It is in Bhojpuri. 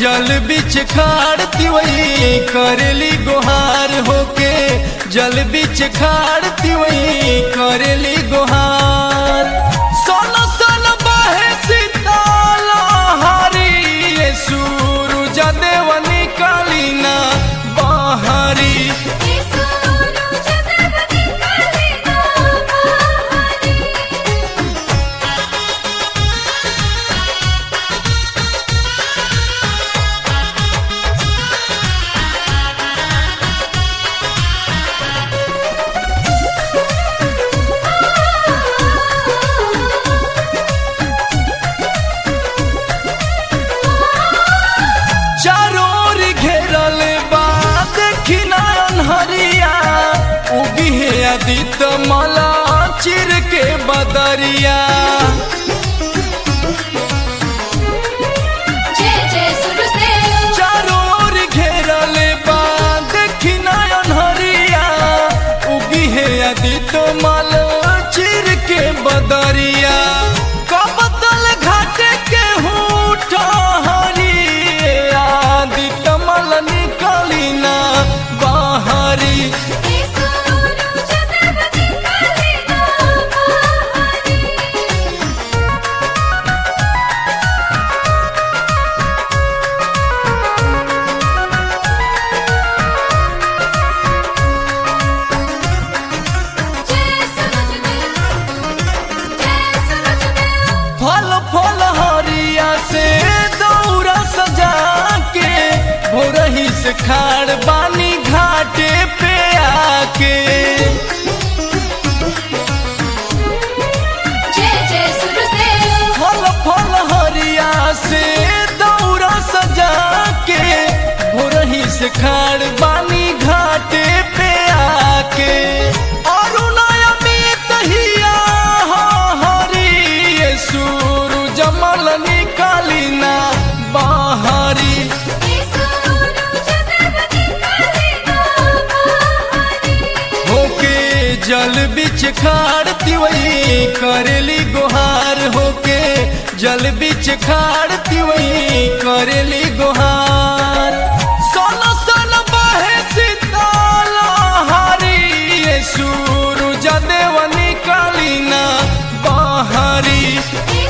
जल बिच खाड़ती वही करेली गुहार होके जल बिच खाड़ती वही करेली गुहार सोन सोन बहे सीताला हारी ये सूरज देवनी कालीना बहारी चारों ओर घेरल बा देखी नयन हरिया उगी है आदित मला चिर के बदरिया जय जय सूरजदेव चारों ओर घेरल बा देखी नयन हरिया उगी है आदित मल चिर के बदरिया कबतल घाट के हूठ हरी आदित मल निकली ना बाहरी फल फल हरिया से दौरा सजा के भोरही से खाड़ बानी घाटे पे आके फल फल हरिया से दौरा सजा के भोरही से खाड़ बानी घाटे पे आके अरुणायमित हिया हरी ये सूरज मल निकाली ना बाहरी होके जल बिच खाड़ती वही करेली गुहार होके जल बिच खाड़ती वही करेली गुहार सोन सोन बहे सीताला हारी ये सूरज देवनी कालीना बाहरी Hey